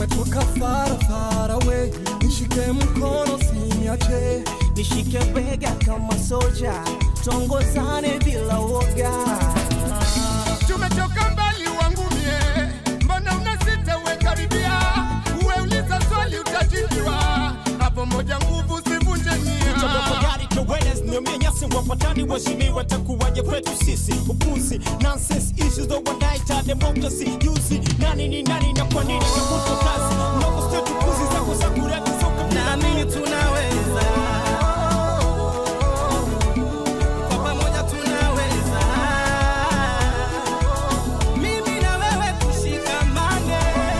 tumetoka far far away, nishike mkono siniache, nishike bega kama soja, tongozane bila woga. tumetoka mbali wangu mie, mbona unasita we karibia, uwe uliza swali utajibiwa, hapo moja nguvu sivunje nia. Tafakari awareness niomie nyasi wapatani waheshimiwa takuwaje kwetu sisi upuzi nonsense issues though wanaita democracy yuzi nani ni nani na kwa nini kavutwa kazi ndogo sio tukuzi zako za kureka soka Naamini tunaweza, kwa pamoja tunaweza, mimi na wewe tushikamane,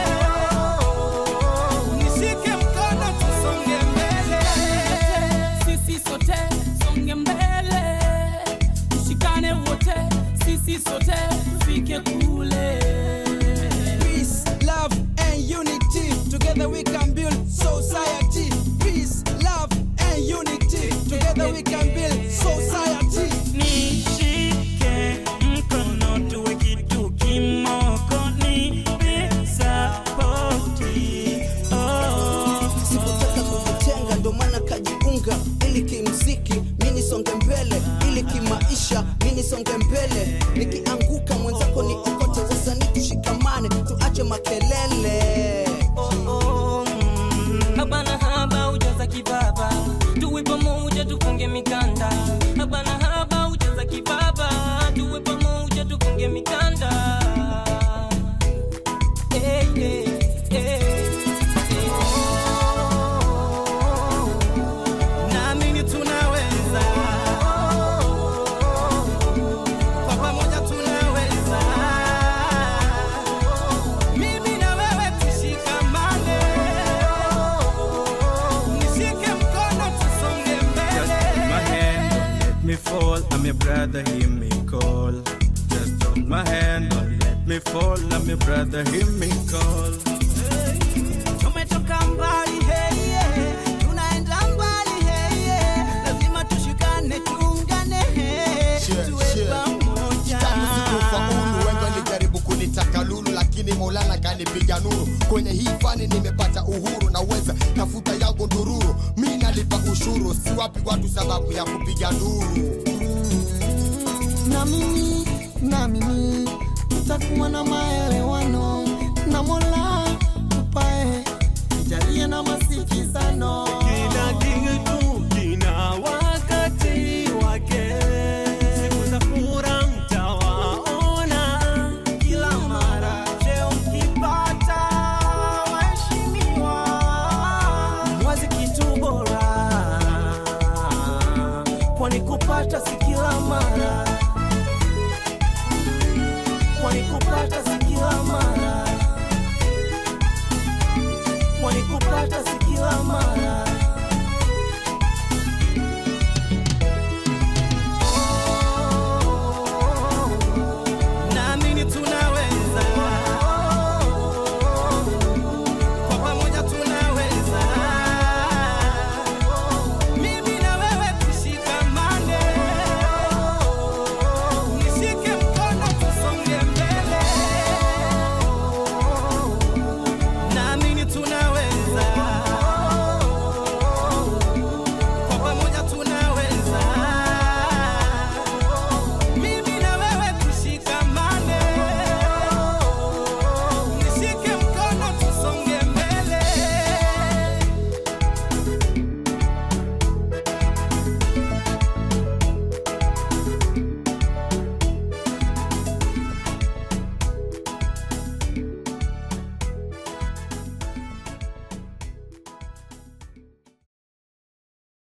nishike mkono tusonge mbele, sisi sote songe mbele, tushikane wote, sisi sote tufike kule. Peace, love, and unity. Together we can build society. Peace, love, and unity. Together we can build society. Nishike mkono tuwe kitu kimoko, nipe sapoti. Oh. Sikutaka kujitenga, ndo maana kajiunga ili kimziki mi nisonge mbele, ili kimaisha mi nisonge mbele. Nikianguka mwenzako ni okote, wasanii tushikamane, tuache makelele. Oh, mm. Hapana haba ujaza kibaba, tuwe pamoja tufunge mikanda. Hapana haba ujaza kibaba, tuwe pamoja tufunge mikanda. Hey, hey, hey, hey. Naamini tunaweza, kwa pamoja tunaweza. Mimi na wewe tushikamane, nishike mkono tusonge Just hold my mbele. hand, don't let me fall. I'm your brother, hear me call. Just hold my hand, don't let me fall. I'm your brother, hear me call. Tumetoka mbali hey, yeah. tunaenda mbali hey, yeah. lazima tushikane tuungane hey. Share, tuwe share. pamoja Tangu sikufaulu, wengi walijaribu kunitaka lulu, lakini Maulana kanipiga nuru. Kwenye hii fani nimepata uhuru, naweza tafuta yangu ndururu. Mi nalipa ushuru, si wapi watu sababu ya kupiga nduru. na mimi na mimi tutakuwa na maelewano na Mola tupae, jalie na masikizano kila kitu kina wakati wake siku za fura mtawaona Kila mara cheo ukipata, waheshimiwa, mwazi kitu bora, kwani kupata si kila mara.